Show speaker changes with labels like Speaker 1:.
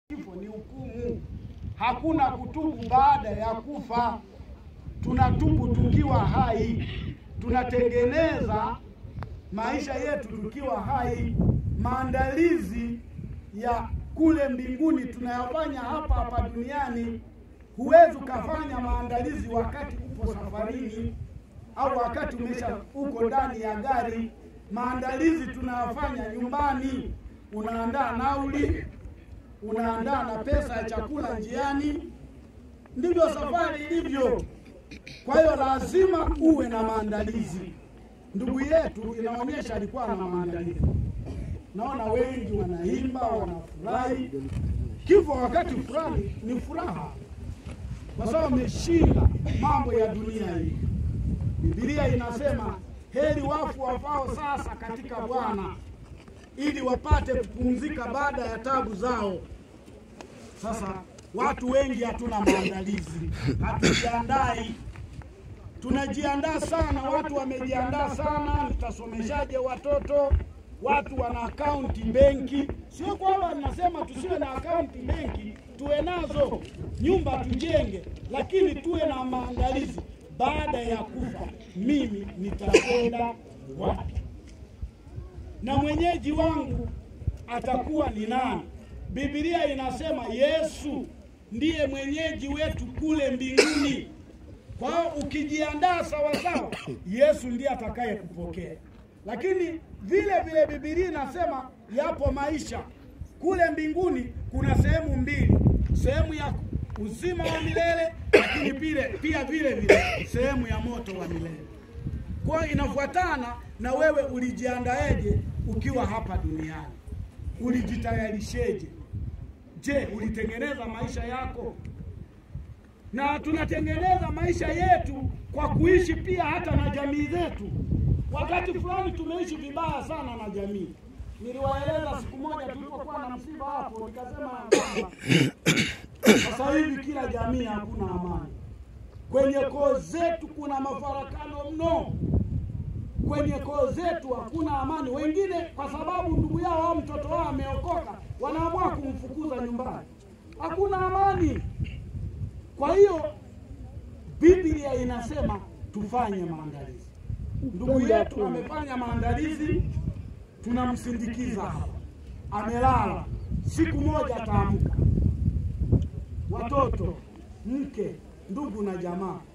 Speaker 1: kifo ni hukumu. Hakuna kutubu baada ya kufa, tunatubu tukiwa hai, tunatengeneza maisha yetu tukiwa hai. Maandalizi ya kule mbinguni tunayafanya hapa hapa duniani. Huwezi ukafanya maandalizi wakati upo safarini au wakati umesha uko ndani ya gari. Maandalizi tunayafanya nyumbani, unaandaa nauli, unaandaa na pesa ya chakula njiani. Ndivyo safari ilivyo. Kwa hiyo lazima uwe na maandalizi. Ndugu yetu inaonyesha alikuwa na maandalizi. Naona wengi wanaimba, wanafurahi. Kifo wakati fulani ni furaha, kwa sababu ameshinda mambo ya dunia hii. Biblia inasema heri wafu wafao sasa katika Bwana, ili wapate kupumzika baada ya tabu zao. Sasa watu wengi hatuna maandalizi, hatujiandai. Tunajiandaa sana, watu wamejiandaa sana, nitasomeshaje watoto? Watu wana akaunti benki. Sio kwamba nasema tusiwe na akaunti benki, tuwe nazo, nyumba tujenge, lakini tuwe na maandalizi. Baada ya kufa, mimi nitakwenda wapi na mwenyeji wangu atakuwa ni nani? Biblia inasema Yesu ndiye mwenyeji wetu kule mbinguni. Kwa hiyo ukijiandaa sawasawa, Yesu ndiye atakaye kupokea. Lakini vile vile Biblia inasema yapo maisha kule mbinguni. Kuna sehemu mbili, sehemu ya uzima wa milele, lakini pile pia vile vile sehemu ya moto wa milele. Kwa hiyo inafuatana na wewe ulijiandaeje ukiwa hapa duniani, ulijitayarisheje? Je, ulitengeneza maisha yako? Na tunatengeneza maisha yetu kwa kuishi pia hata na jamii zetu. Wakati fulani tumeishi vibaya sana na jamii. Niliwaeleza siku moja tulipokuwa na msiba hapo, nikasema kwamba sasa hivi kila jamii hakuna amani. Kwenye koo zetu kuna mafarakano mno kwenye koo zetu hakuna amani. Wengine kwa sababu ndugu yao au mtoto wao ameokoka, wanaamua kumfukuza nyumbani, hakuna amani. Kwa hiyo Biblia inasema tufanye maandalizi. Ndugu yetu amefanya maandalizi, tunamsindikiza hapa, amelala, siku moja ataamka. Watoto, mke, ndugu na jamaa